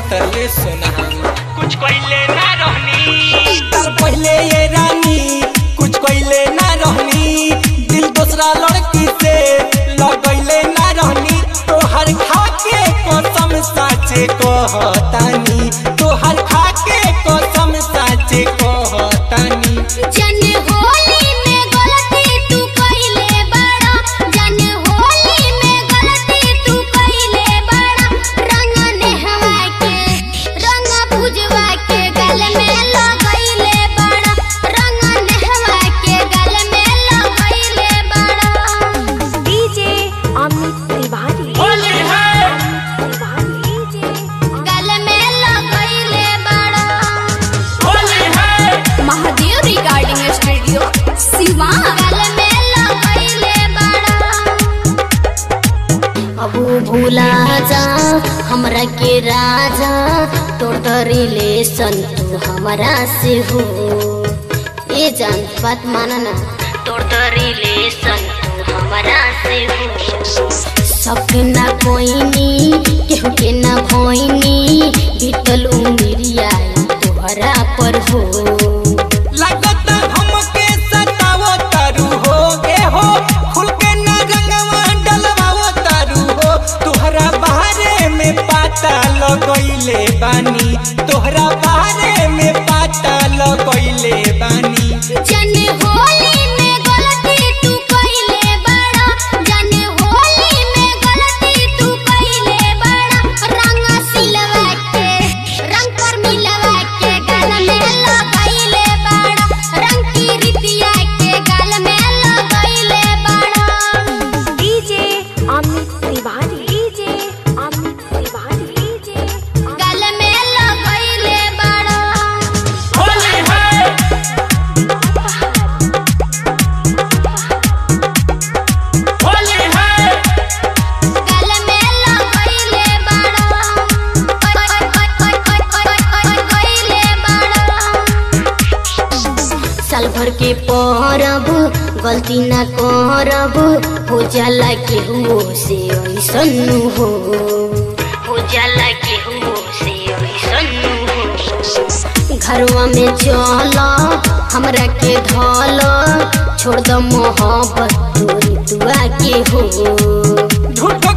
तले सुना कुछ कइले ना रहनी तर पहले ये रानी कुछ कइले ना रहनी दिल दूसरा लड़की से लगैले ना रहनी तोहर खा के कसम साचे कहतानी तोहर खा के कसम साचे कहतानी जन होली में गलती तू कइले बड़ा जन होली में गलती तू कइले बड़ा रंग नेहवा के रंग भुजवा के गल में लगइले बड़ा रंग नेहवा के गल में लगइले बड़ा डीजे अमित तिवारी होली है डीजे गल में लगइले बड़ा होली है महादेव रिगार्डिंग स्टूडियो सिवान गल में लगइले बड़ा अब भूला जा हमरा के राजा तोर तो रिलेशन तू हमरा से हो ये जान बात माना ना तोर तो रिलेशन तू हमरा से हो सपना कोइनी केहू के ना भोइनी बीतल उमिरिया तोहरा पर हो लगता हमके सतावो तारू हो गे हो खुल के ना रंगवा डलवावो तारू हो तोहरा बारे में पता लगइले बानी तोहरा बारे में पता लगइले बानी जन होली में गलती तू कइले बड़ा जन होली में गलती तू कइले बड़ा रंग सिलवा के रंग पर मिलवा के गल में लगइले बड़ा रंग की रितिया के गल में लगइले बड़ा DJ Amit Tiwari DJ Amit Tiwari DJ गल में लगइले बड़ा होली है होली है गल में लगइले बड़ा गइले बड़ा साल भर के परब गलती ना करब हो जाला केहू से ऐसन हो हो जाला केहू से ऐसन हो घरवा में चल हमरा के धल छोड़ द मोहब्बत तोरी दुआ के हो झूठ